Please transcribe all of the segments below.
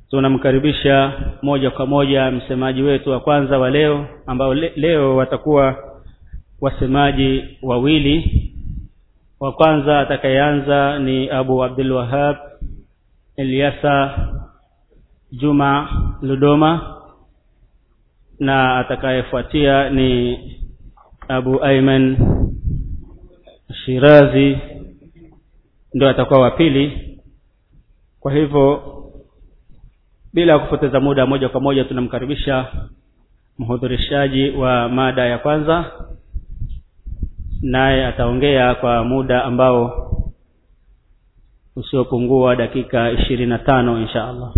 tunamkaribisha moja kwa moja msemaji wetu wa kwanza wa leo ambao le, leo watakuwa wasemaji wawili wa kwanza atakayeanza ni abu abdul wahab eliasa juma ludoma na atakayefuatia ni abu aiman shirazi ndio atakuwa wa pili kwa hivyo bila kupoteza muda moja kwa moja tunamkaribisha mhudhurishaji wa mada ya kwanza naye ataongea kwa muda ambao usiopungua dakika ishirini na tano insha allah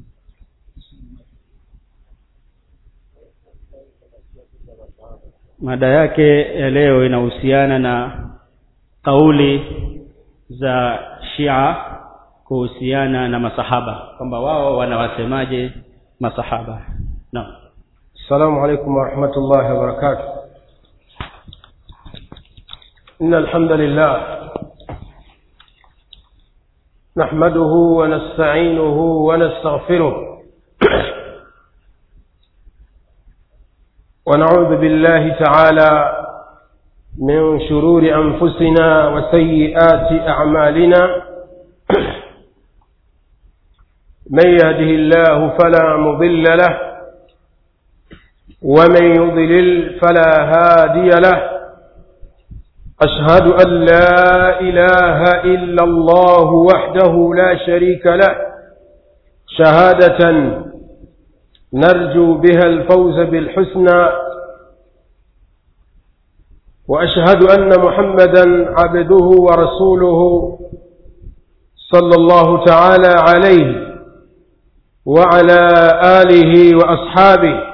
mada yake ya leo inahusiana na kauli za shia kuhusiana na masahaba kwamba wao wanawasemaje masahaba naam السلام عليكم ورحمة الله وبركاته إن الحمد لله نحمده ونستعينه ونستغفره ونعوذ بالله تعالى من شرور أنفسنا وسيئات أعمالنا من يهده الله فلا مضل له ومن يضلل فلا هادي له أشهد أن لا إله إلا الله وحده لا شريك له شهادة نرجو بها الفوز بالحسنى وأشهد أن محمدا عبده ورسوله صلى الله تعالى عليه وعلى آله وأصحابه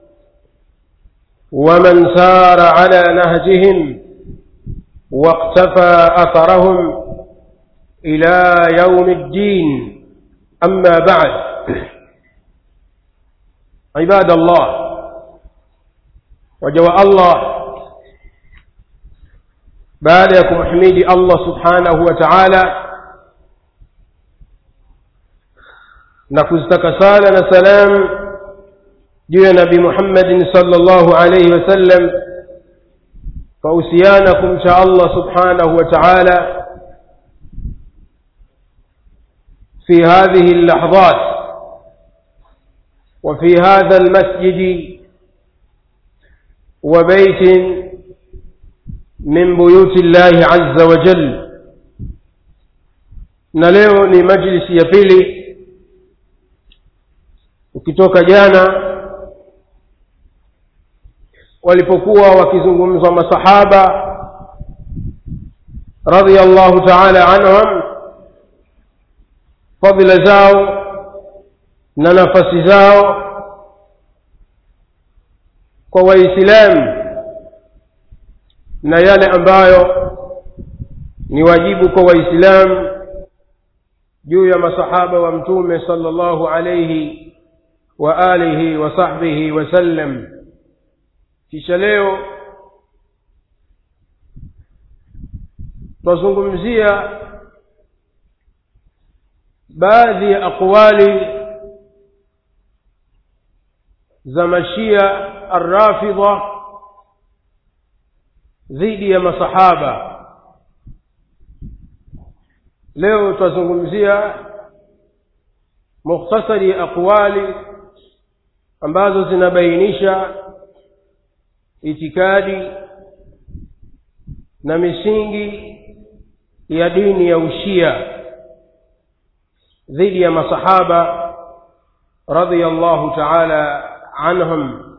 ومن سار على نهجهم واقتفى أثرهم إلى يوم الدين أما بعد عباد الله وجواء الله بعدكم حميد الله سبحانه وتعالى نكزتك سالنا سلام juu ya nabi muhammadin salllahu alaihi wasallam fahusiana kumcha allah subhanahu wa taala في هذه اللحظات وفي هذا المسجد وبيت من بيوت الله عز وجل نلeo ni majlisi ya pili ukitoka jana walipokuwa wakizungumzwa masahaba radhiallahu taala anhum fadhila zao na nafasi zao kwa waislamu na yale ambayo ni wajibu kwa waislamu juu ya masahaba wa mtume sallallahu alayhi wa alihi wa sahbihi wasallam kisha leo twazungumzia baadhi ya aqwali za mashia arrafidha dhidi ya masahaba leo twazungumzia mukhtasari ya aqwali ambazo zinabainisha itikadi na misingi ya dini ya ushia dhidi ya masahaba radiyallahu ta'ala anhum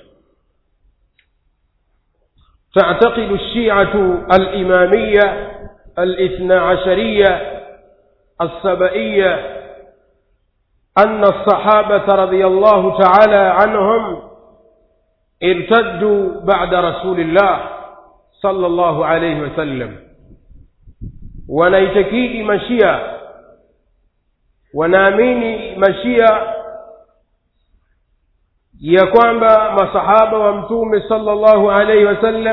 تعتقد الشيعة الإمامية الاثنى عشرية السبئية أن الصحابة رضي الله تعالى عنهم ارتدوا بعد رسول الله صلى الله عليه وسلم wanaitakidi mashia wanaamini mashia ya kwamba masahaba wa mtume sallallahu alaihi wasallam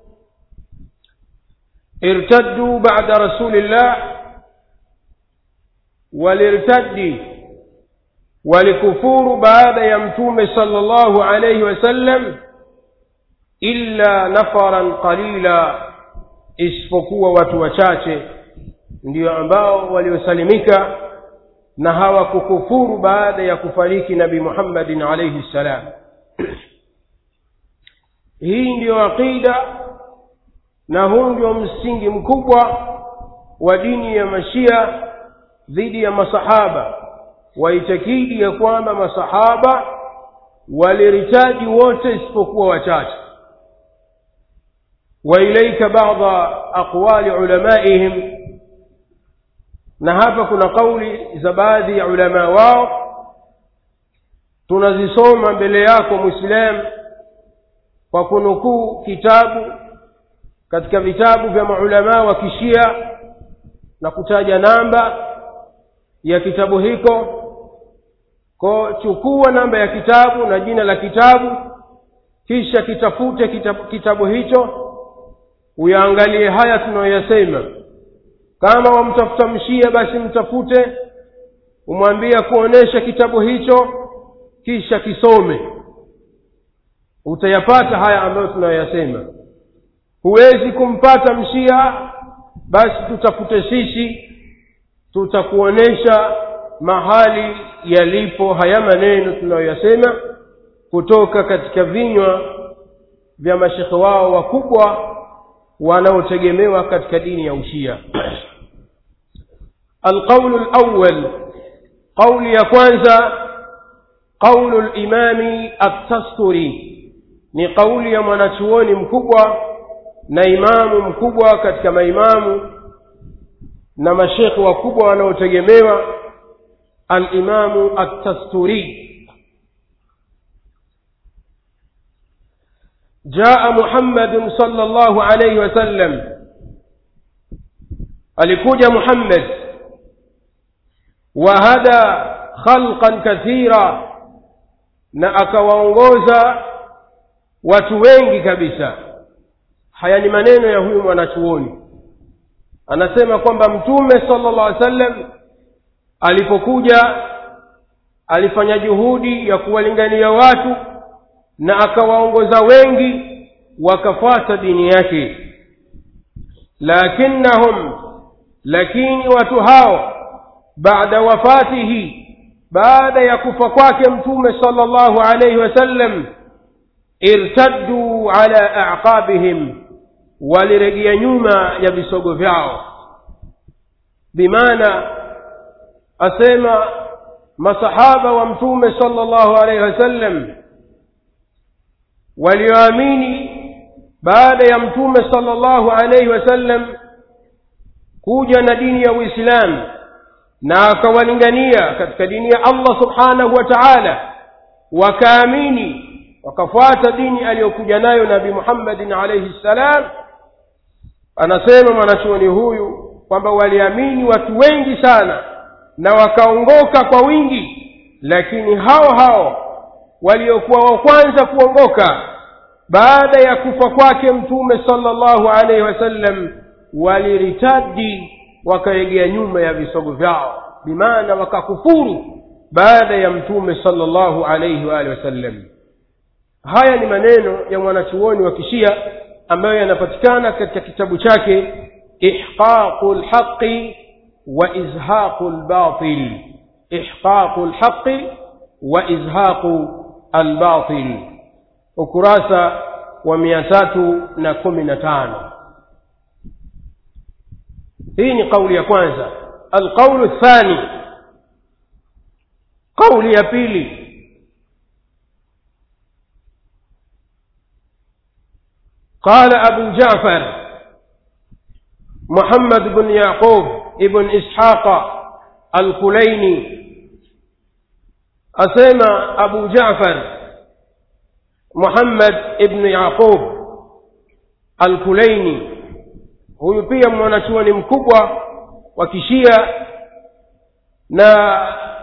irtaddu ba'da rasulillah walirtaddi walikufuru baada ya mtume sallallahu alayhi wasallam illa nafaran qalila isipokuwa watu wachache ndio ambao waliosalimika na hawakukufuru baada ya kufariki nabi muhammadin alayhi ssalam hii ndiyo aqida na huu ndio msingi mkubwa wa dini ya mashia dhidi ya masahaba waitakidi ya kwamba masahaba waliritaji wote isipokuwa wachache وإليك بعض أقوال علمائهم na hapa kuna kauli za baadhi ya ulama wao tunazisoma mbele yako mwislamu kwa kunukuu kitabu katika vitabu vya maulamaa wa kishia na kutaja namba ya kitabu hiko ko chukua namba ya kitabu na jina la kitabu kisha kitafute kitabu, kitabu hicho uyaangalie haya tunayoyasema kama wamtafuta mshia basi mtafute umwambie kuonesha kitabu hicho kisha kisome utayapata haya ambayo tunayoyasema huwezi kumpata mshia basi tutafute sisi tutakuonesha mahali yalipo haya maneno tunayoyasema kutoka katika vinywa vya mashekhe wao wakubwa wanaotegemewa katika dini ya ushia alqaulu lawal qauli ya kwanza qaulu limami attasturi ni kauli ya mwanachuoni mkubwa na imamu mkubwa katika maimamu na mashekhe wakubwa wanaotegemewa alimamu attasturi جاء محمد صلى الله عليه وسلم alikuja muhammad wahada khalqan kathira na akawaongoza watu wengi kabisa haya ni maneno ya huyu mwanachuoni anasema kwamba mtume sala llah alih sallam alipokuja alifanya juhudi ya kuwalingania watu na akawaongoza wengi wakafuata dini yake lakinnahum lakini watu hao baada wafatihi baada ya kufa kwake mtume sala llahu alaihi wasallam irtadduu ala aqabihim walirejea nyuma ya visogo vyao bimaana asema masahaba wa mtume sala llahu alaihi wasallam walioamini baada ya mtume sala llahu alaihi wasallam kuja na dini ya uislamu na akawalingania katika dini ya allah subhanahu wa taala wakaamini wakafuata dini aliyokuja nayo nabi muhammadin alaihi ssalam anasema mwanachuoni huyu kwamba waliamini watu wengi sana na wakaongoka kwa wingi lakini hao hao waliokuwa wa kwanza kuongoka baada ya kufa kwake mtume sala llahu alaihi wasallam waliritadi wakaegea nyuma ya visogo vyao bimaana wakakufuru baada ya mtume sala llahu alaihi waalihi wasallam haya ni maneno ya mwanachuoni wa kishia ambayo yanapatikana katika kitabu chake ihqaqu lhaqi wa izhaqu lbatil ihqaqu lhaqi wa izhaqu albatil ukurasa wa mia tatu na kumi na tano hii ni kauli ya kwanza alqaulu thani kauli ya pili قال أبو جعفر محمد بن يعقوب ابن إسحاق الكليني أسمى أبو جعفر محمد ابن يعقوب الكليني huyu pia mwanachuoni mkubwa wa kishia na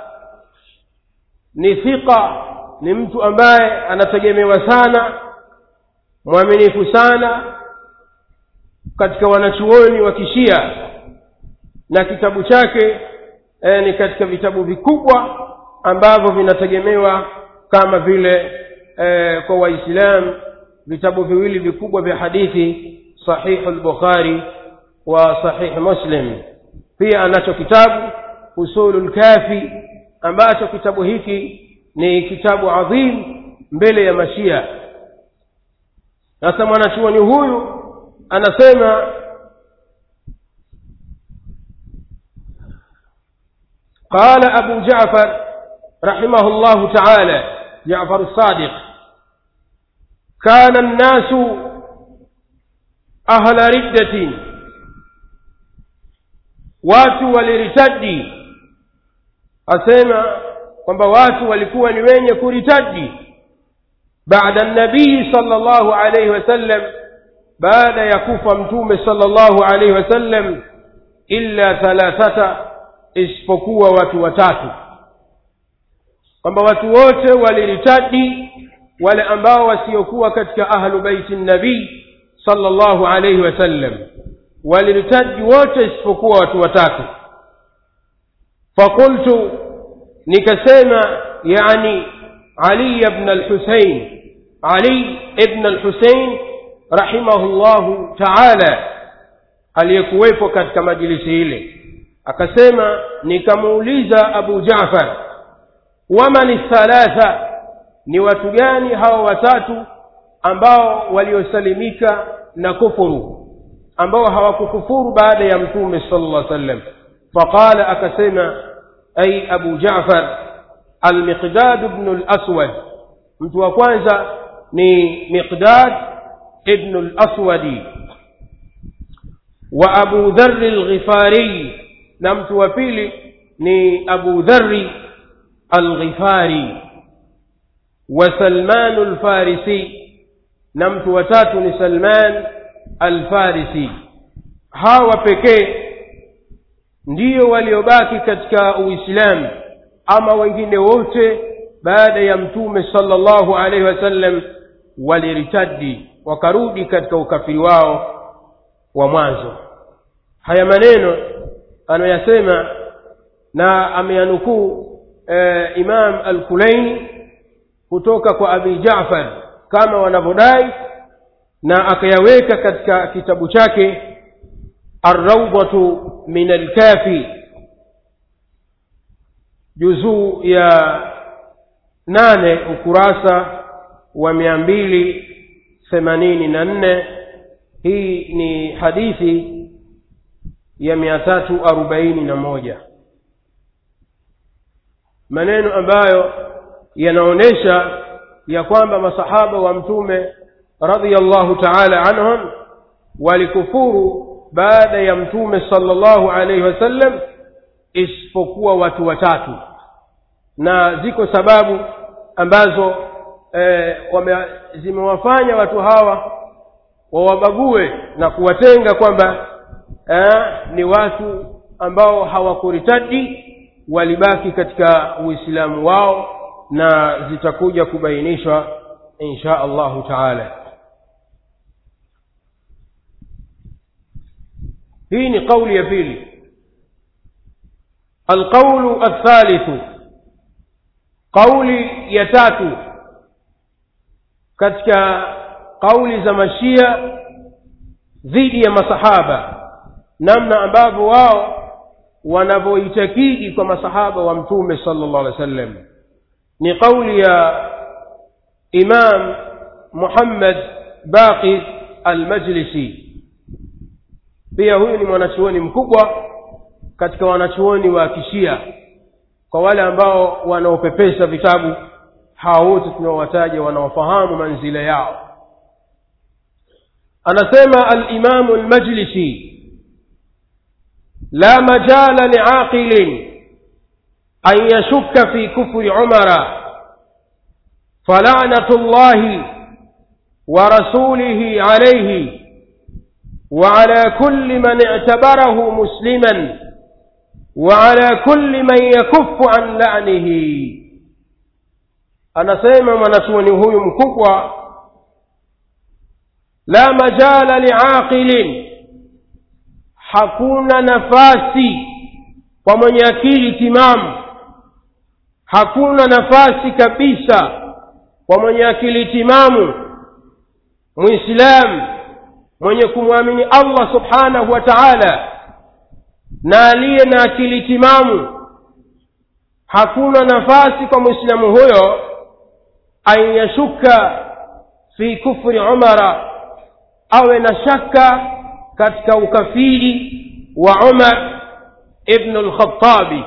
ni thiqa ni mtu ambaye anategemewa sana mwaminifu sana katika wanachuoni wa kishia na kitabu chake e, ni katika vitabu vikubwa ambavyo vinategemewa kama vile eh, kwa waislamu vitabu viwili vikubwa vya hadithi sahihu lbukhari wa sahih muslim pia anacho kitabu usulu lkafi ambacho kitabu hiki ni kitabu adhim mbele ya mashia sasa mwanachuoni huyu anasema قال أبو جعفر رحمه الله تعالى جعفر الصادق كان الناس أهل ردة watu waliritadi asema kwamba watu walikuwa ni wenye kuritadi baada nabii sallallahu alayhi wasallam baada ya kufa mtume sallallahu alayhi wasallam illa thalathata isipokuwa watu watatu kwamba watu wote waliritadi wale ambao wasiokuwa katika ahlu baiti nabii sallallahu alayhi wasallam waliritaji wote isipokuwa watu watatu fakultu nikasema yani ali ibn al-husayn ali ibn al-husayn rahimahullahu taala aliyekuwepo katika majilisi ile akasema nikamuuliza abu jafar waman thalatha ni watu gani hawa watatu ambao waliosalimika na kufuru ambao hawakukufuru baada ya mtume sallallahu alaihi wasallam faqala akasema ay abu ja'far al-miqdad ibn al-aswad mtu wa kwanza ni miqdad ibn al-aswadi wa abu dharr al-ghifari na mtu wa pili ni abu dharr al-ghifari wa salman al-farisi na mtu wa tatu ni salman alfarisi hawa pekee ndiyo waliobaki katika uislamu ama wengine wote baada ya mtume sallallahu alaihi wasallam waliritadi wakarudi katika ukafiri wao wa mwanzo haya maneno anayoyasema na ameyanukuu e, imam al-kulaini kutoka kwa abi jafar kama wanavyodai na akayaweka katika kitabu chake arraudatu min alkafi juzuu ya nane ukurasa wa mia mbili themanini na nne hii ni hadithi ya mia tatu arobaini na moja maneno ambayo yanaonyesha ya kwamba masahaba wa mtume radhiallahu taala anhum walikufuru baada ya mtume sallallahu alaihi wasallam isipokuwa watu watatu na ziko sababu ambazo e, wame, zimewafanya watu hawa wawabague na kuwatenga kwamba e, ni watu ambao hawakuritadi walibaki katika uislamu wao na zitakuja kubainishwa insha allahu taala hii ni kauli ya pili alqaulu athalithu kauli ya tatu katika kauli za mashia dhidi ya masahaba namna ambavyo wao wanavyoitakidi kwa masahaba wa mtume sallallahu alaihi wasallam ni kauli ya imam muhammad baqir almajlisi pia huyu ni mwanachuoni mkubwa katika wanachuoni wa kishia kwa wale ambao wanaopepesa vitabu hawa wote tunaowataja wanaofahamu manzila yao anasema alimamu lmajlisi la majala liaqilin an yashukka fi kufri umara فلعنة الله ورسوله عليه وعلى كل من اعتبره مسلما وعلى كل من يكف عن لعنه anasema mwanachuoni huyu mkubwa la majala liaqilin hakuna nafasi kwa mwenye akili timamu hakuna nafasi kabisa kwa mwenye akili timamu muislamu mwenye kumwamini allah subhanahu wa taala na aliye na akili timamu hakuna nafasi kwa mwislamu huyo an yashuka fi kufri umara awe na shaka katika ukafiri wa umar ibnu lkhatabi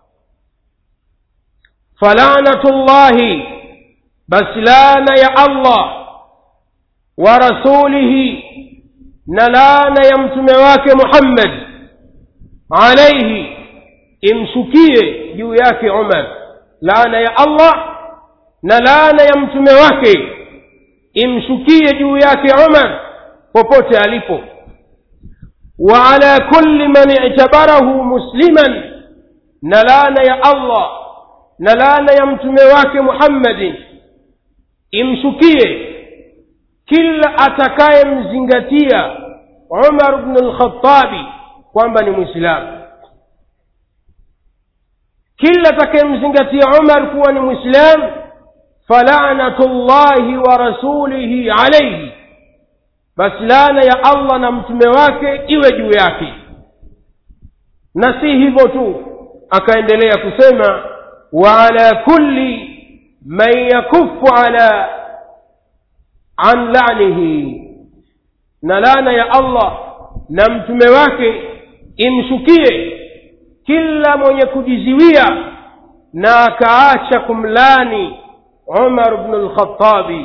falanatu llahi basi laana ya allah wa rasulihi na laana ya mtume wake muhammad alaihi imshukie juu yake umar laana ya allah na laana ya mtume wake imshukie juu yake umar popote alipo wa ala kulli man i'tabarahu musliman na laana ya allah na laana ya mtume wake muhammadin imshukie kila atakayemzingatia umar bnu lkhatabi kwamba ni mwislamu kila atakayemzingatia umar kuwa ni mwislamu falanatu llahi wa rasulihi alaihi basi laana ya allah na mtume wake iwe juu yake na si hivyo tu akaendelea kusema wa ala kulli man yakufu ala an lanihi na laana ya allah na mtume wake imshukie kila mwenye kujiziwia na akaacha kumlani umar bnu lkhatabi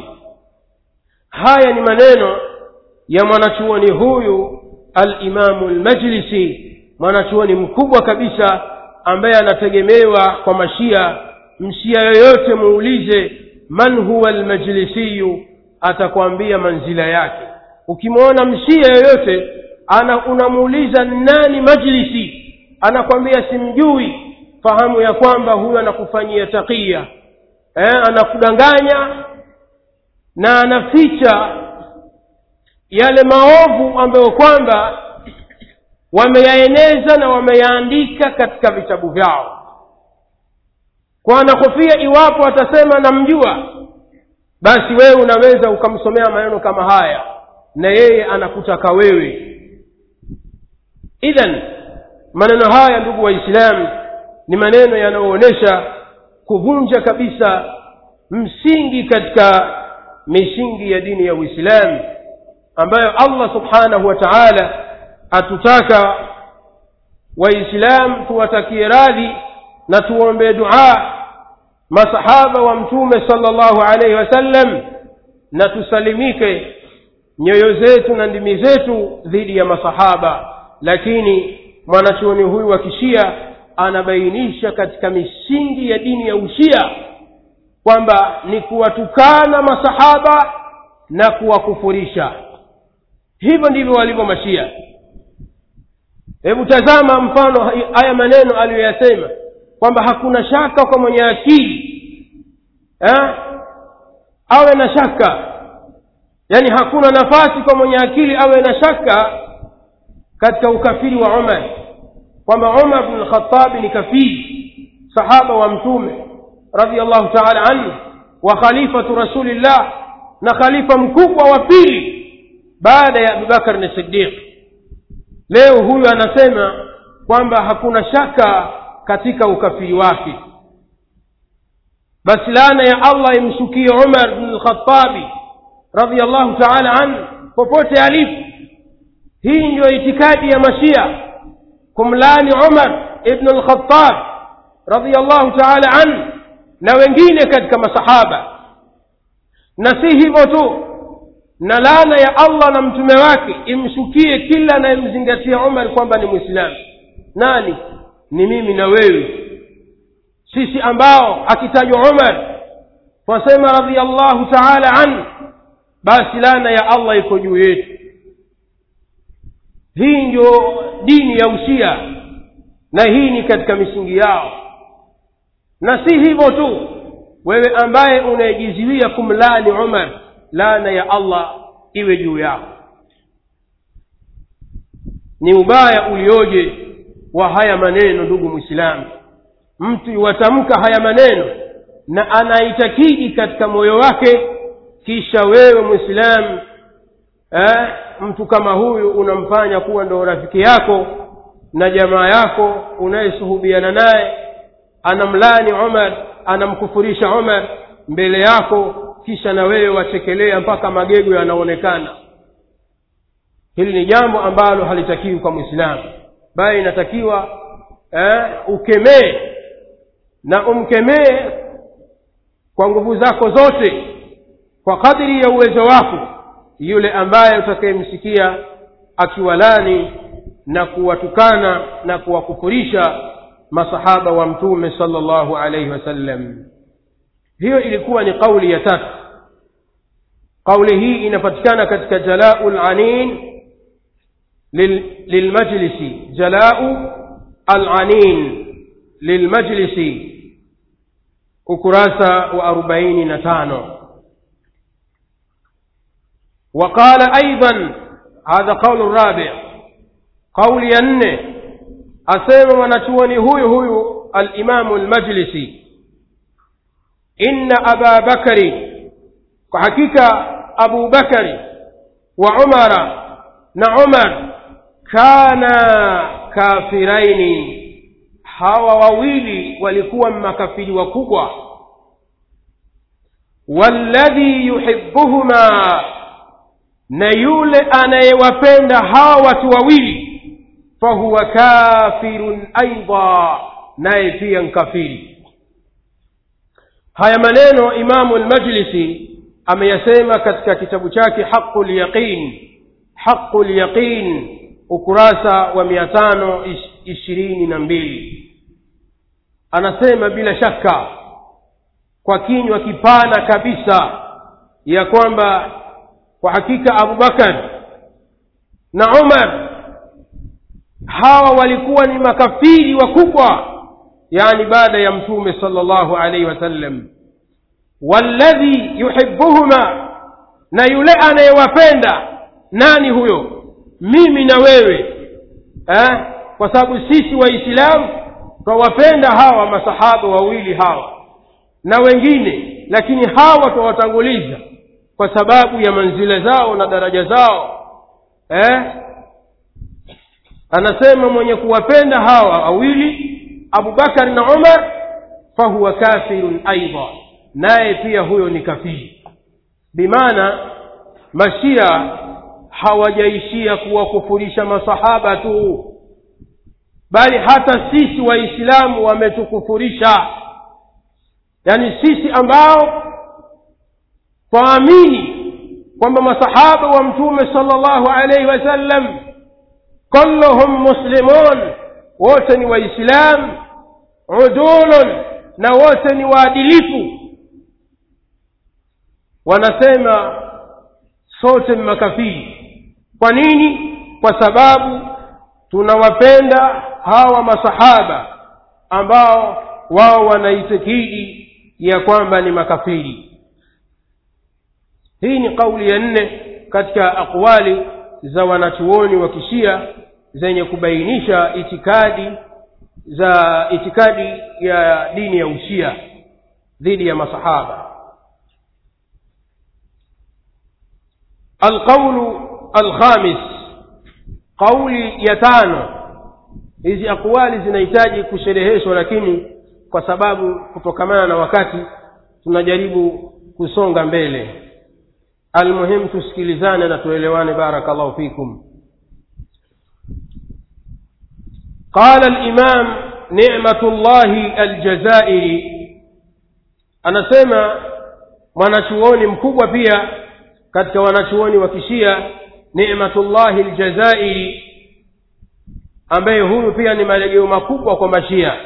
haya ni maneno ya mwanachuoni huyu alimamu lmajlisi mwanachuoni mkubwa kabisa ambaye anategemewa kwa mashia mshia yoyote muulize man huwa lmajlisiyu atakwambia manzila yake ukimwona mshia yoyote ana unamuuliza nani majlisi anakwambia simjui fahamu ya kwamba huyo anakufanyia takia eh, anakudanganya na anaficha yale maovu ambayo kwamba wameyaeneza na wameyaandika katika vitabu vyao kwa anahofia iwapo atasema namjua basi wewe unaweza ukamsomea maneno kama haya na yeye anakutaka wewe idhan maneno haya ndugu waislamu ni maneno yanayoonyesha kuvunja kabisa msingi katika misingi ya dini ya uislamu ambayo allah subhanahu wa taala atutaka waislamu tuwatakie radhi na tuombee duaa masahaba wa mtume sala llahu alaihi wasallam na tusalimike nyoyo zetu na ndimi zetu dhidi ya masahaba lakini mwanachuoni huyu wa kishia anabainisha katika misingi ya dini ya ushia kwamba ni kuwatukana masahaba na kuwakufurisha hivyo ndivyo walivyo mashia hebu tazama mfano haya maneno aliyoyasema kwamba hakuna shaka kwa mwenye akili eh? awe na shaka yaani hakuna nafasi kwa mwenye akili awe na shaka katika ukafiri wa umar kwamba umar bnu lkhatabi ni kafiri sahaba wa mtume radiallahu taala anhu wa khalifatu rasulillah na khalifa mkubwa wa pili baada ya abubakar ni sidiq leo huyu anasema kwamba hakuna shaka katika ukafiri wake basi laana ya allah imshukie umar bnu lkhatabi radiallahu taala anhu popote alipo hii ndiyo itikadi ya mashia kumlani umar ibnu lkhatab radiallahu taala anhu na wengine katika masahaba na si hivyo tu na laana ya allah na mtume wake imshukie kila anayemzingatia umar kwamba ni mwislamu nani ni mimi na wewe sisi ambao akitajwa umar twasema radiallahu taala anhu basi laana ya allah iko juu yetu hii ndio dini ya ushia na hii ni katika misingi yao na si hivyo tu wewe ambaye unayejiziwia kumlani umar laana ya allah iwe juu yako ni ubaya ulioje wa haya maneno ndugu mwislamu mtu iwatamka haya maneno na anaitakidi katika moyo wake kisha wewe mwislamu eh, mtu kama huyu unamfanya kuwa ndo rafiki yako na jamaa yako unayesuhubiana naye anamlani umar anamkufurisha umar mbele yako kisha na wewe wachekelea mpaka magego yanaonekana hili ni jambo ambalo halitakiwi kwa mwislamu bali inatakiwa eh, ukemee na umkemee kwa nguvu zako zote kwa kadiri ya uwezo wako yule ambaye utakayemsikia akiwalani na kuwatukana na kuwakufurisha masahaba wa mtume sala llahu alaihi wasallam hiyo ilikuwa ni kauli ya tatu kauli hii inapatikana katika jalau lanin lilmajlisi jalau alanin lilmajlisi ukurasa wa arobaini na tano وقال أيضا هذا قول الرابع قول ينه أسيم ونشوني هو هو الإمام المجلسي إن أبا بكر وحقيقة أبو بكر وعمر نعمر كانا كافرين hawa wawili walikuwa makafiri wakubwa walladhi yuhibbuhuma na yule anayewapenda hawa watu wawili fahuwa kafirun aidha naye pia nkafiri haya maneno imamu lmajlisi ameyasema katika kitabu chake haqu lyaqin haqu lyaqin ukurasa wa mia tano ishirini na mbili anasema bila shaka kwa kinywa kipana kabisa ya kwamba kwa hakika abubakar na umar hawa walikuwa ni makafiri wakubwa yani baada ya mtume sala llahu alaihi wasallam walladhi yuhibuhuma na yule anayewapenda nani huyo mimi na wewe eh? kwa sababu sisi waislamu twawapenda hawa masahaba wawili hawa na wengine lakini hawa twawatanguliza kwa sababu ya manzila zao na daraja zao eh? anasema mwenye kuwapenda hawa wawili abubakar na umar fahuwa kafirun aidha naye pia huyo ni kafiri bimaana mashia hawajaishia kuwakufurisha masahaba tu bali hata sisi waislamu wametukufurisha yaani sisi ambao twaamini kwamba masahaba wa mtume sala llahu alaihi wasallam kulluhum muslimun wote ni waislamu udulun na wote ni waadilifu wanasema sote ni makafiri kwa nini kwa sababu tunawapenda hawa masahaba ambao wao wanaitikidi ya kwamba ni makafiri hii ni kauli ya nne katika aqwali za wanachuoni wa kishia zenye kubainisha itikadi za itikadi ya dini ya ushia dhidi ya masahaba alqaulu alkhamis qauli ya tano hizi aqwali zinahitaji kushereheshwa lakini kwa sababu kutokamana na wakati tunajaribu kusonga mbele almuhimu tusikilizane na tuelewane barakallahu fikum قال الإمام نعمة الله الجزائري anasema mwanachuoni mkubwa pia katika wanachuoni wa kishia nimatullahi ljazairi ambaye huyu pia ni malegeo makubwa kwa mashia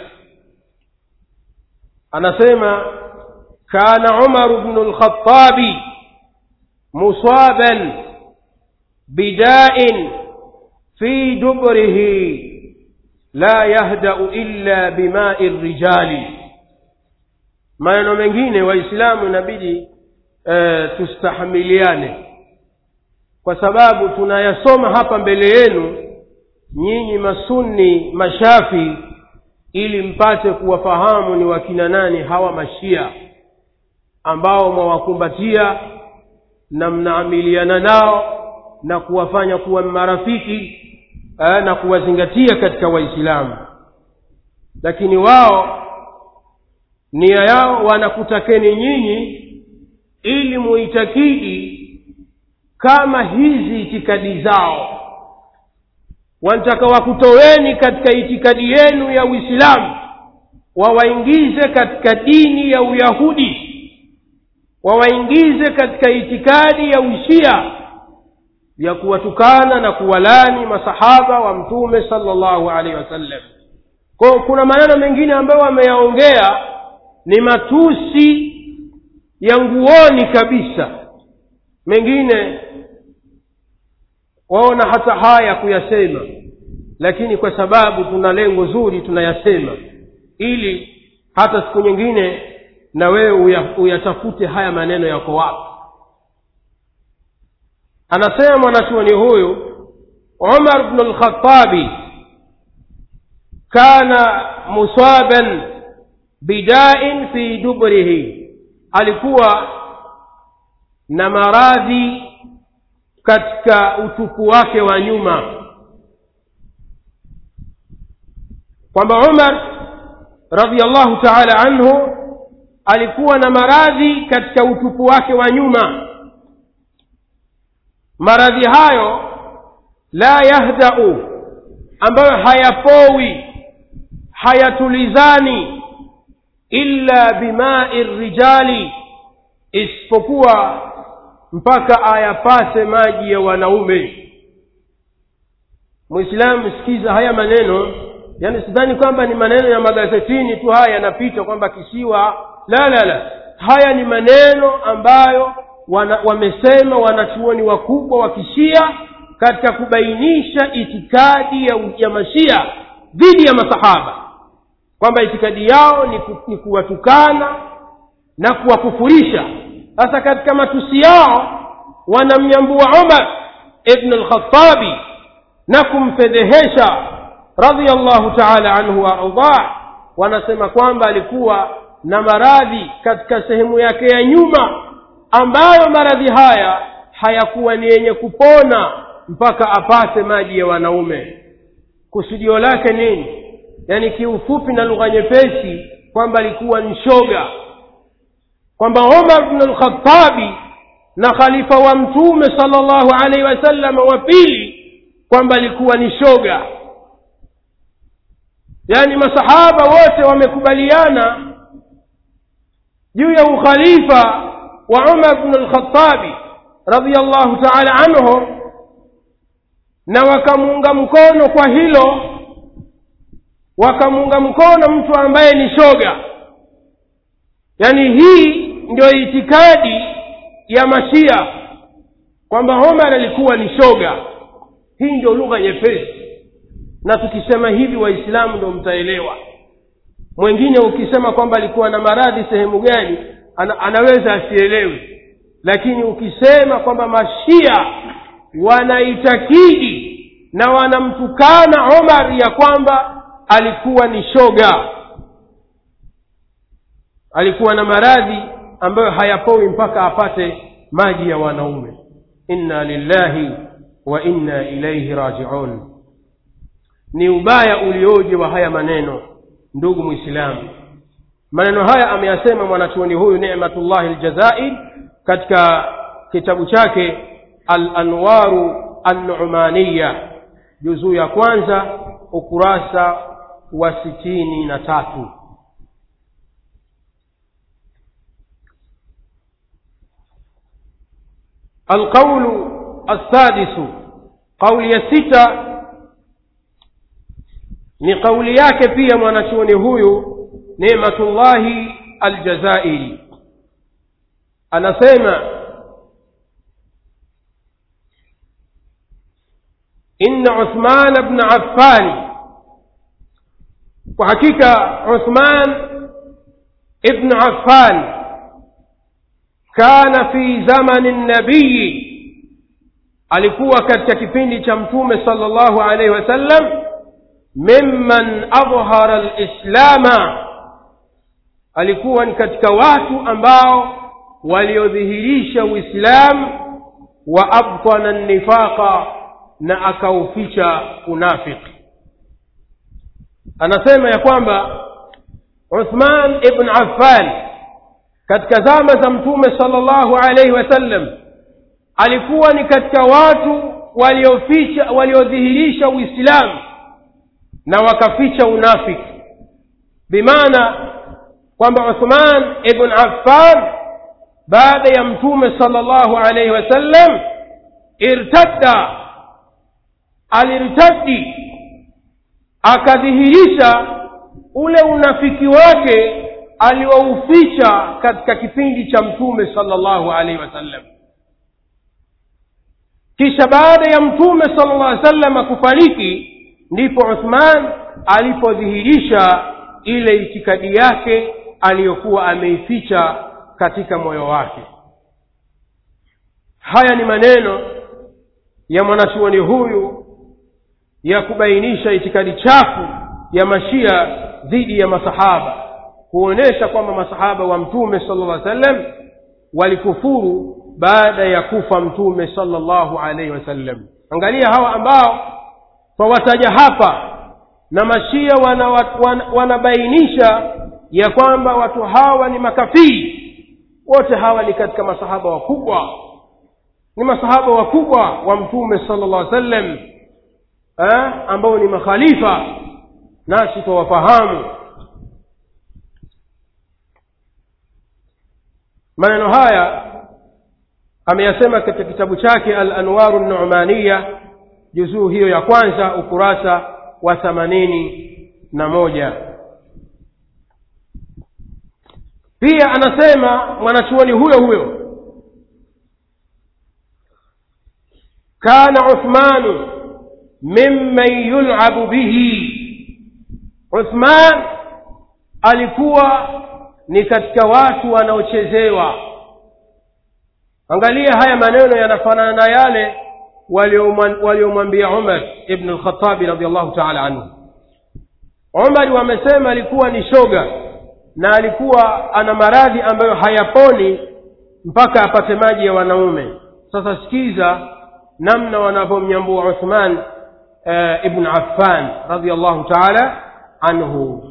anasema kana umaru bnu lkhatabi musaban bidain fi dubrihi la yahdau illa bimai rijali maneno mengine waislamu inabidi e, tustahamiliane kwa sababu tunayasoma hapa mbele yenu nyinyi masunni mashafi ili mpate kuwafahamu ni wakina nani hawa mashia ambao mwawakumbatia na mnaamiliana nao na kuwafanya kuwa marafiki eh, na kuwazingatia katika waislamu lakini wao nia yao wanakutakeni nyinyi ili muitakidi kama hizi itikadi zao wanataka wakutoweni katika itikadi yenu ya uislamu wawaingize katika dini ya uyahudi wawaingize katika itikadi ya ushia ya kuwatukana na kuwalani masahaba wa mtume salllahu alaihi wasallam kwao kuna maneno mengine ambayo wameyaongea ni matusi ya nguoni kabisa mengine waona hata haya kuyasema lakini kwa sababu tuna lengo zuri tunayasema ili hata siku nyingine na wewe uyatafute haya maneno yako wapi anasema mwanachuoni huyu umar bnu lkhatabi kana musaban bidain fi dubrihi alikuwa na maradhi katika utupu wake wa nyuma kwamba umar radiallahu taala anhu alikuwa na maradhi katika utupu wake wa nyuma maradhi hayo la yahdau ambayo hayapowi hayatulizani illa bimai rijali isipokuwa mpaka ayapate maji ya wanaume mwislamu sikiza haya maneno yaani sidhani kwamba ni maneno ya magazetini tu haya yanapita kwamba kisiwa la la la haya ni maneno ambayo wana, wamesema wanachuoni wakubwa wa kishia katika kubainisha itikadi ya, ya mashia dhidi ya masahaba kwamba itikadi yao ni, ku, ni kuwatukana na kuwakufurisha sasa katika matusi yao wanamnyambua umar ibn lkhatabi na kumfedhehesha radiallahu taala anhu waardah wanasema kwamba alikuwa na maradhi katika sehemu yake ya nyuma ambayo maradhi haya hayakuwa ni yenye kupona mpaka apate maji ya wanaume kusudio lake nini yaani kiufupi na lugha nyepesi kwamba alikuwa ni shoga kwamba umar bnu lkhatabi na khalifa wa mtume sala llahu alaihi wasallam wa pili kwamba alikuwa ni shoga yaani masahaba wote wamekubaliana juu ya ukhalifa wa umar bnu lkhatabi radiallahu taala anhu na wakamuunga mkono kwa hilo wakamuunga mkono mtu ambaye ni shoga yaani hii ndio itikadi ya mashia kwamba omar alikuwa ni shoga hii ndio lugha nyepesi na tukisema hivi waislamu ndio mtaelewa mwingine ukisema kwamba alikuwa na maradhi sehemu gani ana, anaweza asielewe lakini ukisema kwamba mashia wanaitakidi na wanamtukana omar ya kwamba alikuwa ni shoga alikuwa na maradhi ambayo hayapowi mpaka apate maji ya wanaume inna lillahi wa inna ilaihi rajiun ni ubaya ulioje wa haya maneno ndugu mwislamu maneno haya ameyasema mwanachuoni huyu nematullahi ljazair katika kitabu chake alanwaru annumaniya juzuu ya kwanza ukurasa wa sitini na tatu القول السادس قول يسita ni kauli yake pia mwanachuoni huyu nematullahi aljazairi anasema inna uthman bna affani kwa hakika uthman ibnu affan kana fi zamani nabiyi alikuwa katika kipindi cha mtume sala llahu alaihi wasallam mimman adhhara lislama alikuwa ni katika watu ambao waliodhihirisha uislamu wa abtana nifaqa na akauficha unafiki anasema ya kwamba uthman ibn affan katika zama za mtume sala llahu alaihi wasallam alikuwa ni katika watu walioficha waliodhihirisha uislamu na wakaficha unafiki bimaana kwamba uthman ibn affan baada ya mtume sala llahu alaihi wasallam irtadda alirtaddi akadhihirisha ule unafiki wake aliouficha katika kipindi cha mtume sala llahu alaihi wasallam kisha baada ya mtume sala llah alih salama kufariki ndipo uthman alipodhihirisha ile itikadi yake aliyokuwa ameificha katika moyo wake haya ni maneno ya mwanachuoni huyu ya kubainisha itikadi chafu ya mashia dhidi ya masahaba kuonyesha kwamba masahaba wa mtume sala llah sallam walikufuru baada ya kufa mtume sala llahu alaihi wasallam angalia hawa ambao twawataja hapa na mashia wanabainisha wana, wana ya kwamba watu hawa ni makafiri wote hawa ni katika masahaba wakubwa ni masahaba wakubwa wa mtume sala llah sallam ambao ni makhalifa nasi twawafahamu maneno haya ameyasema katika kitabu chake al anwaru numaniya juzuu hiyo ya kwanza ukurasa wa themanini na moja pia anasema mwanachuoni huyo huyo kana uthmanu mimman yulabu bihi uthman alikuwa ni katika watu wanaochezewa angalia haya maneno yanafanana na yale waliomwambia umar ibnu lkhatabi radiallahu taala anhu umari wamesema alikuwa ni shoga na alikuwa ana maradhi ambayo hayaponi mpaka apate maji ya wanaume sasa sikiza namna wanavyomnyambua uthman uh, ibn affan radiallahu taala anhu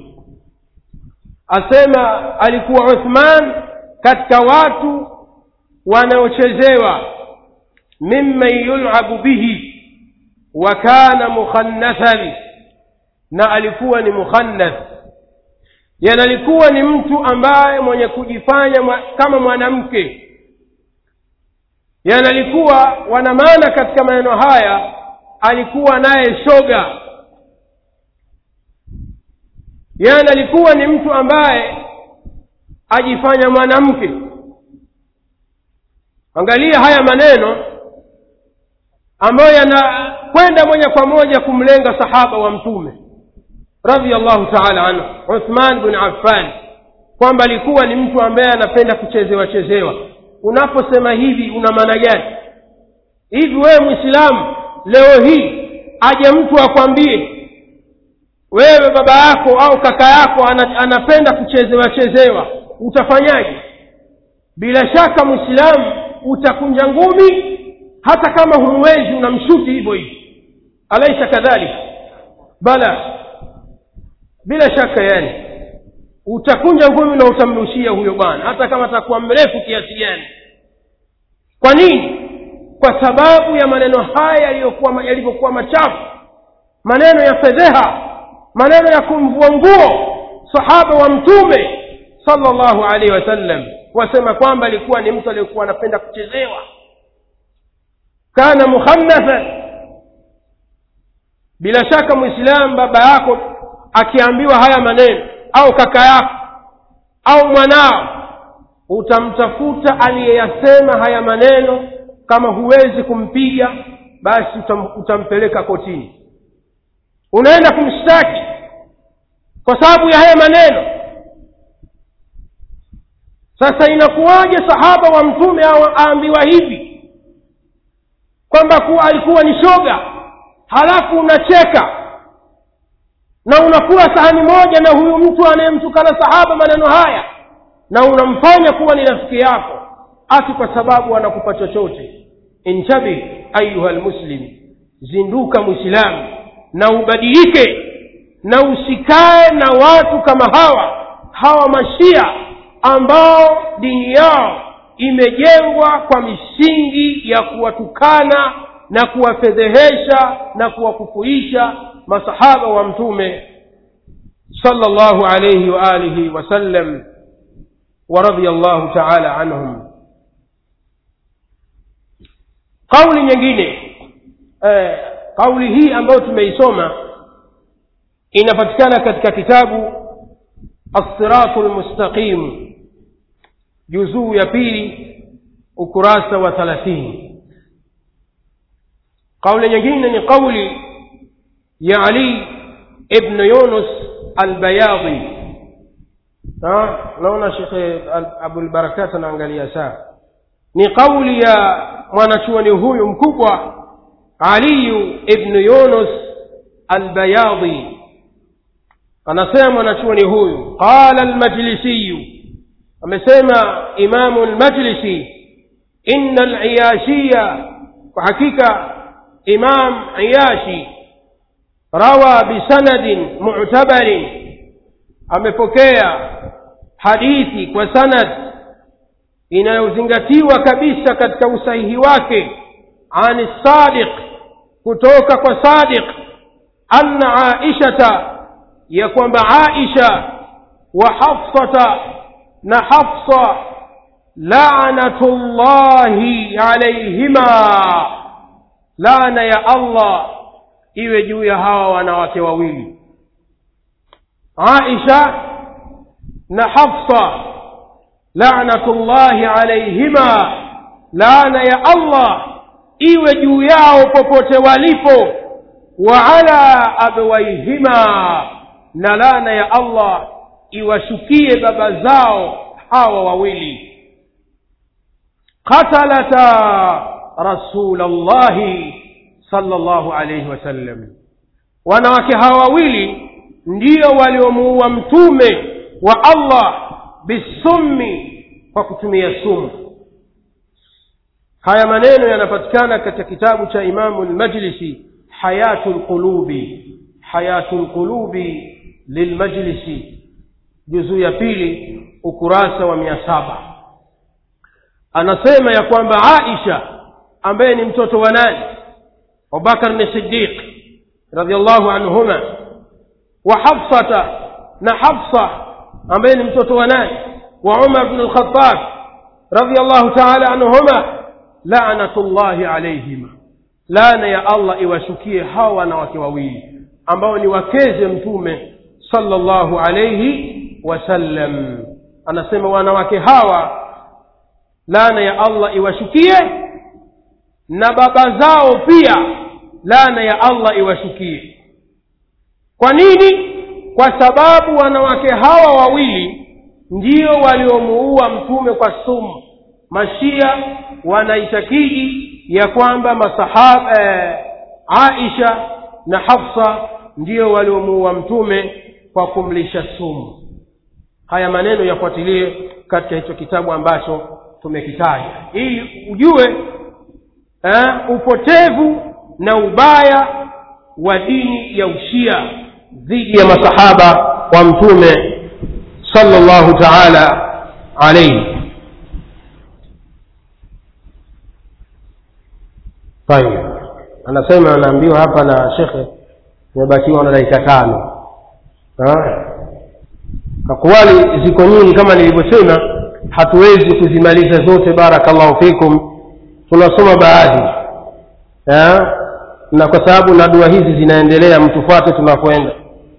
asema alikuwa uthman katika watu wanaochezewa mimman yulabu bihi wa kana mukhannathan na alikuwa ni mukhannath yani alikuwa ni mtu ambaye mwenye kujifanya mwa, kama mwanamke yani alikuwa wana maana katika maneno haya alikuwa naye shoga yani alikuwa ni mtu ambaye ajifanya mwanamke angalia haya maneno ambayo yanakwenda moja kwa moja kumlenga sahaba wa mtume radiallahu taala anhu uthman bin affan kwamba alikuwa ni mtu ambaye anapenda kuchezewa chezewa unaposema hivi una maana gani hivi wewe mwislamu leo hii aje mtu akwambie wewe baba yako au kaka yako anapenda kuchezewa chezewa utafanyaje bila shaka mwislamu utakunja ngumi hata kama humwezi unamshuti hivyo hivyo alaisha kadhalika bala bila shaka yani utakunja ngumi na utamrushia huyo bwana hata kama atakuwa mrefu kiasi gani kwa nini kwa sababu ya maneno haya yaliyokuwa yalivyokuwa machafu maneno ya fedheha maneno ya kumvua nguo sahaba wa mtume sallallahu alaihi wasallam wasema kwamba alikuwa ni mtu aliyekuwa anapenda kuchezewa kana mukhannathan bila shaka mwislamu baba yako akiambiwa haya maneno au kaka yako au mwanao utamtafuta aliyeyasema haya maneno kama huwezi kumpiga basi utam, utampeleka kotini unaenda kumshtaki kwa sababu ya haya maneno sasa inakuwaje sahaba wa mtume aambiwa hivi kwamba kuwa alikuwa ni shoga halafu unacheka na unakula sahani moja na huyu mtu anayemtukana sahaba maneno haya na unamfanya kuwa ni rafiki yako ati kwa sababu anakupa chochote intabi ayuha lmuslim zinduka mwislamu na ubadilike na usikae na watu kama hawa hawa mashia ambao dini yao imejengwa kwa misingi ya kuwatukana na kuwafedhehesha na kuwakufuisha masahaba wa mtume sallallahu alayhi wa alihi wasallam wa radiyallahu ta'ala anhum kauli nyingine eh, kauli hii ambayo tumeisoma inapatikana katika kitabu الصراط المستقيم juzuu ya pili ukurasa wa thalathini kauli nyingine ni kauli ya ali ibnu yunus albayadhi naona shekhe abulbarakat anaangalia saa ni kauli ya mwanachuoni huyu mkubwa aliyu ibnu yunus albayadhi anasema mwanachuoni huyu qala almajlisiyu amesema imamu lmajlisi inna liyashiya kwa hakika imam iyashi rawa bisanadin mu'tabarin amepokea hadithi kwa sanad inayozingatiwa kabisa katika usahihi wake ani sadiq kutoka kwa sadiq anna aishata ya kwamba aisha wa hafsata na hafsa lanatullahi alaihima laana ya allah iwe juu ya hawa wanawake wawili aisha na hafsa lanatullahi alaihima laana ya allah iwe juu yao popote walipo wa ala abwaihima na laana ya allah iwashukie baba zao hawa wawili qatalata rasulallahi sallallahu alayhi wasallam wanawake hawa wawili ndio waliomuua mtume wa allah bisummi kwa kutumia sumu haya maneno yanapatikana katika kitabu cha imamu lmajlisi hayatu lqulubi hayatu lqulubi lilmajlisi juzuu ya pili ukurasa wa mia saba anasema ya kwamba aisha ambaye ni mtoto wa nani abubakar ni sidiq radiallahu anhuma wa hafsata na hafsa ambaye ni mtoto wa nani wa umar bnu lkhatab radiallahu taala anhuma lanatullahi alaihima laana ya allah iwashukie hawa wanawake wawili ambao ni wakeze mtume sallallahu alayhi wasallam anasema wanawake hawa laana ya allah iwashukie na baba zao pia laana ya allah iwashukie kwa nini kwa sababu wanawake hawa wawili ndio waliomuua mtume kwa sumu mashia wanaitakidi ya kwamba masahaba eh, aisha na hafsa ndio waliomuua mtume kwa kumlisha sumu haya maneno yafuatilie katika hicho kitabu ambacho tumekitaja ili ujue eh, upotevu na ubaya wa dini ya ushia dhidi ya masahaba wa mtume sallallahu taala alaihi tayib anasema anaambiwa hapa na shekhe tumebakiwa na dakika tano akwali ziko nyingi kama nilivyosema hatuwezi kuzimaliza zote barakallahu fikum tunasoma baadhi ha? na kwa sababu na dua hizi zinaendelea mtufuate tunakwenda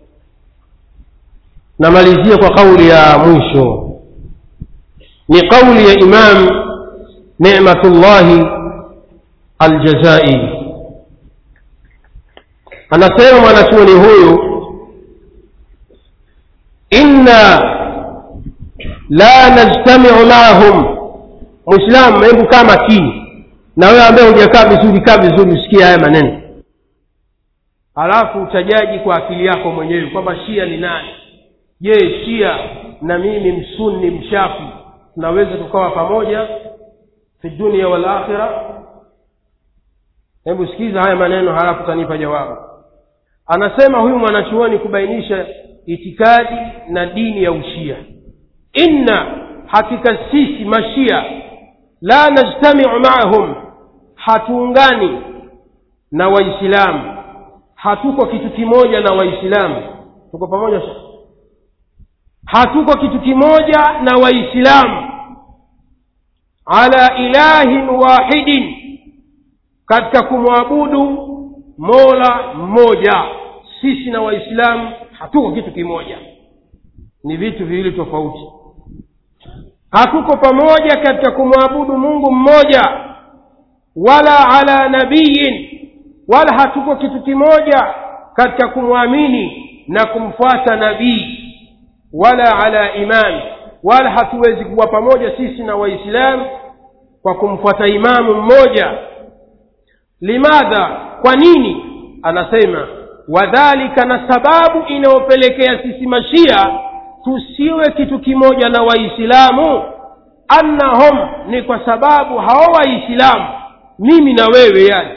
namalizia kwa kauli ya mwisho ni kauli ya imam nematullahi aljazairi anasema mwanachuoni huyu inna la najtamiu maahum mwislamu hebu kaa makini na wewe ambaye hujakaa vizuri kaa vizuri usikie haya maneno alafu utajaji kwa akili yako mwenyewe kwamba shia ni nani je shia na mimi msunni mshafi tunaweza tukawa pamoja fi dunia wal akhira hebu sikiza haya maneno halafu utanipa jawabu anasema huyu mwanachuoni kubainisha itikadi na dini ya ushia inna hakika sisi mashia la najtamiu maahum hatuungani na waislamu hatuko kitu kimoja na waislamu tuko pamoja sasa hatuko kitu kimoja na waislamu ala ilahin wahidin katika kumwabudu mola mmoja sisi na waislamu hatuko kitu kimoja ni vitu viwili tofauti hatuko pamoja katika kumwabudu mungu mmoja wala ala nabiyin wala hatuko kitu kimoja katika kumwamini na kumfuata nabii wala ala imam wala hatuwezi kuwa pamoja sisi na waislamu kwa kumfuata imamu mmoja limadha kwa nini anasema wadhalika na sababu inayopelekea sisi mashia tusiwe kitu kimoja na waislamu annahum ni kwa sababu hao waislamu mimi na wewe yani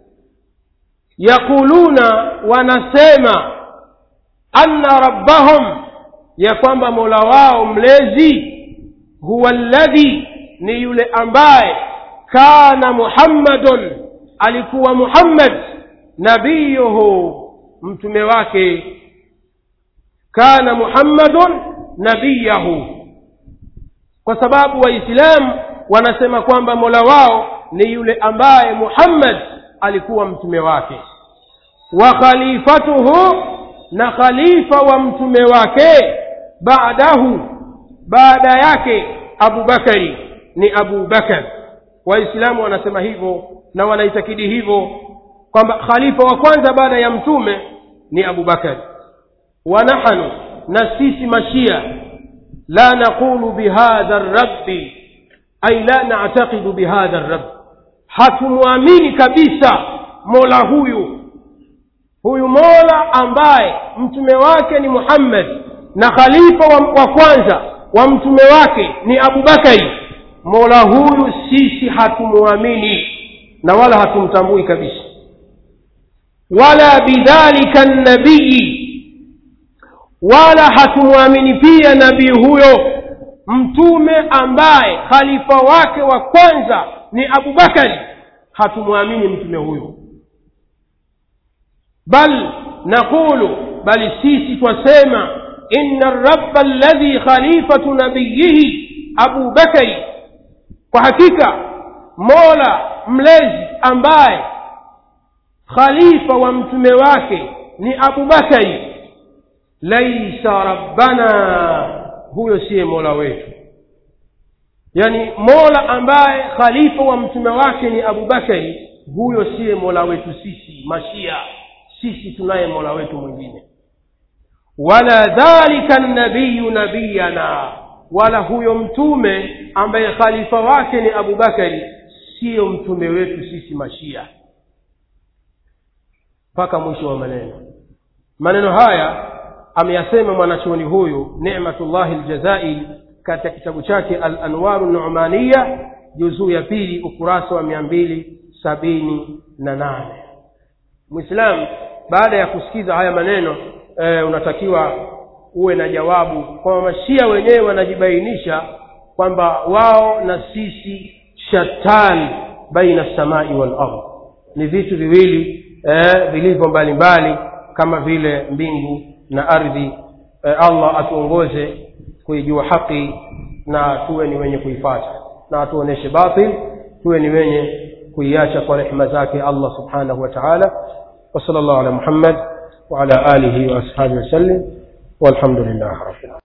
yaquluna wanasema anna rabbahum ya kwamba mola wao mlezi huwa alladhi ni yule ambaye kana muhammadun alikuwa muhammad nabiyuhu mtume wake kana muhammadun nabiyahu kwa sababu waislamu wanasema kwamba mola wao ni yule ambaye muhammad alikuwa mtume wake wa khalifatuhu na khalifa wa mtume wake baadahu baada yake abubakari ni abu bakar waislamu wanasema hivyo na wanaitakidi hivyo kwamba khalifa wa kwanza baada ya mtume ni abu bakari wa nahnu na sisi mashia la naqulu bihadha rabbi ay la nactaqidu bihadha rabbi hatumwamini kabisa mola huyu huyu mola ambaye mtume wake ni muhammad na khalifa wa, wa kwanza wa mtume wake ni abubakari mola huyu sisi hatumwamini na wala hatumtambui kabisa wala bidhalika nabiyi wala hatumwamini pia nabii huyo mtume ambaye khalifa wake wa kwanza ni abubakari hatumwamini mtume huyo bal naqulu bali sisi twasema inna rabba alladhi khalifatu nabiyihi abu bakari kwa hakika mola mlezi ambaye khalifa wa mtume wake ni abu bakari laisa rabbana huyo siye mola wetu yani mola ambaye khalifa wa mtume wake ni abubakari huyo siye mola wetu sisi mashia sisi tunaye mola wetu mwingine wala dhalika nabiyu nabiyana wala huyo mtume ambaye khalifa wake ni abubakari siyo mtume wetu sisi mashia mpaka mwisho wa maneno maneno haya ameyasema mwanachuoni huyu nematullahi ljazairi katika kitabu chake al anwaru numaniya juzuu ya pili ukurasa wa mia mbili sabini na nane mwislamu baada ya kusikiza haya maneno e, unatakiwa uwe na jawabu kwamba mashia wenyewe wanajibainisha kwamba wao na sisi shatan baina samai walard ni vitu viwili eh, vilivyo mbalimbali kama vile mbingu na ardhi eh, allah atuongoze kuijua haki na tuwe ni wenye kuifata na atuoneshe batil tuwe ni wenye kuiacha kwa rehema zake allah subhanahu wa taala وصلى الله على محمد وعلى آله وأصحابه وسلم والحمد لله رب العالمين